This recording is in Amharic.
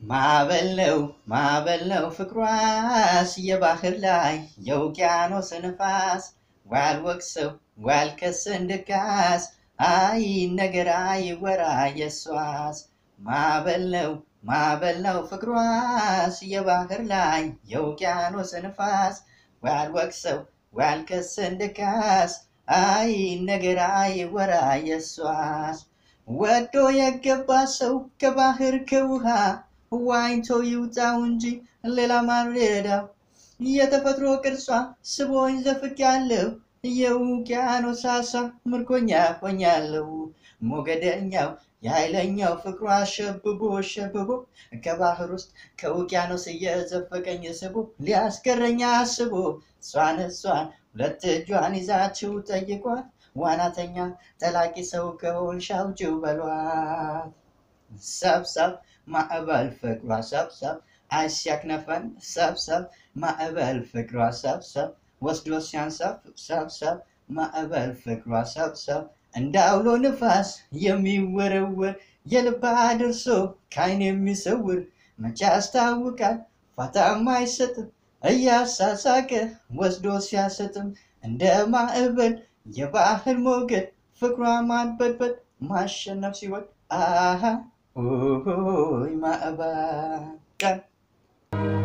ማዕበል ማዕበል ነው ፍቅሯስ የባህር ላይ የውቅያኖስ ንፋስ ዋልወቅሰው ዋልከስ እንድካስ አይ ነገር አይወራ የሷስ ማዕበል ነው ማዕበል ነው ፍቅሯስ የባህር ላይ የውቅያኖስ ንፋስ ዋልወቅሰው ዋልከስ እንድካስ አይ ነገር አይወራ የሷስ ወዶ የገባ ሰው ከባህር ከውሃ ዋኝቶ ይውጣው እንጂ ሌላ ማረዳው የተፈጥሮ ቅርጿ ስቦኝ ዘፍቅ ያለው የውቅያኖስ አሳ ምርኮኛ ሆኛለሁ ሞገደኛው የኃይለኛው ፍቅሯ ሸብቦ ሸብቦ ከባህር ውስጥ ከውቅያኖስ እየዘፈቀኝ ስቦ ሊያስገረኛ አስቦ እሷን እሷን ሁለት እጇን ይዛችው ጠይቋት ዋናተኛ ጠላቂ ሰው ከሆንሽ አውጪው በሏት። ሰብሰብ ማዕበል ፍቅሯ ሰብሰብ አይሲያክነፈን ሰብሰብ ማዕበል ፍቅሯ ሰብሰብ ወስዶ ሲያንሰፍ ሰብሰብ ማዕበል ፍቅሯ ሰብሰብ እንደ አውሎ ንፋስ የሚወረወር የልብ አድርሶ ከዓይን የሚሰውር መቼ ያስታውቃል ፋታም አይሰጥም እያሳሳቀ ወስዶ ሲያሰጥም እንደ ማዕበል የባህር ሞገድ ፍቅሯ ማንበድበድ ማሸነፍ ሲወድ አሃ ኦሆይ ማዕበል